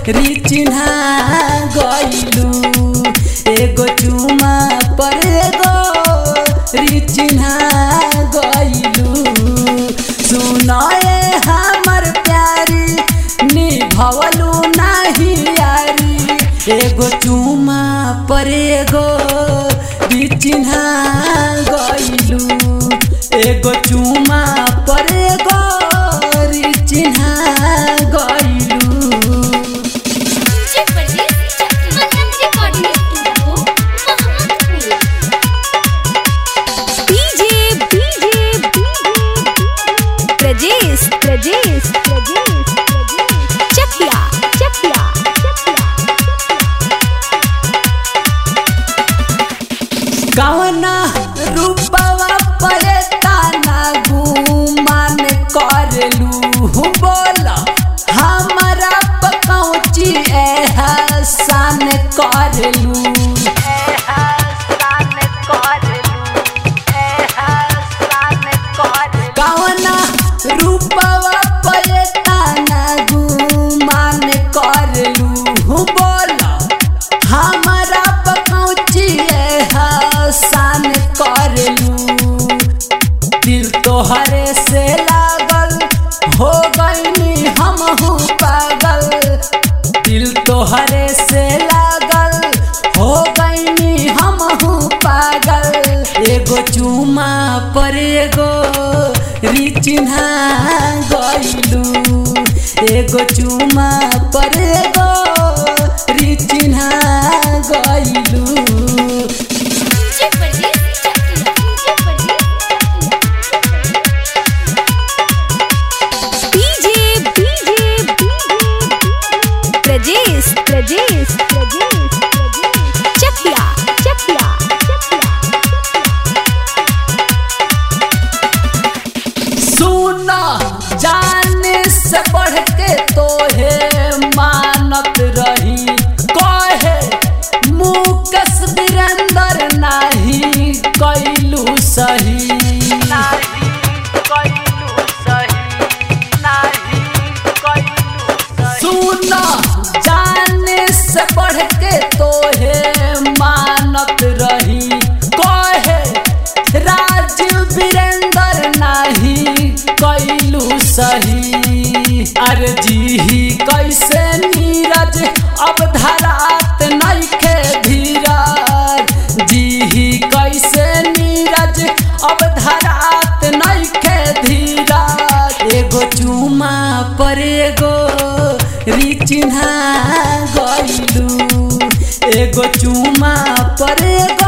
री चिन्हा गइलू एगो चुमा पर एगो री चिन्हा गइलू सुनाए हमर प्यारी निभवलू नाही यारी एगो चुमा पर एगो री चिन्हा गइलू एगो चुमा पर एगो री चिन्हा गइलू DJ Pardes Anand recording studio Mahamangal DJ DJ Prajesh Prajesh Prajesh Chakia Chakia कवना रूपवा परे ताना गुमान करलू बोल हमारा पकौची एहसान करलू कवना रूपवा परे ताना गुमान करलू बोल हमारा पकौची हसान करलू दिल तोहरे से लागल हो गईनी हमहू पागल दिल तोहरे से लागल हो गईनी हमहू पागल एगो चुमा पर एगो री चिन्हा गइलू एगो चुमा पर एगो री चिन्हा गइलू DJ Pardes DJ Pardes DJ DJ Prajesh Prajesh Prajesh Chakia Chakia सुना जाने से बढ़ के तोहे मानत रही कहे मुकस वीरेंद्र नाही कैलू सही सुना जाने से बढ़ के तोहे मानत रही कहे राजीव वीरेंद्र नाही कैलू सही अरे जी ही कैसे नीरज अब धरात नइखे धीरज जी ही कैसे नीरज अब धरात नइखे धीरज एगो चुमा पर एगो री चिन्हा गइलू एगो चुमा पर एगो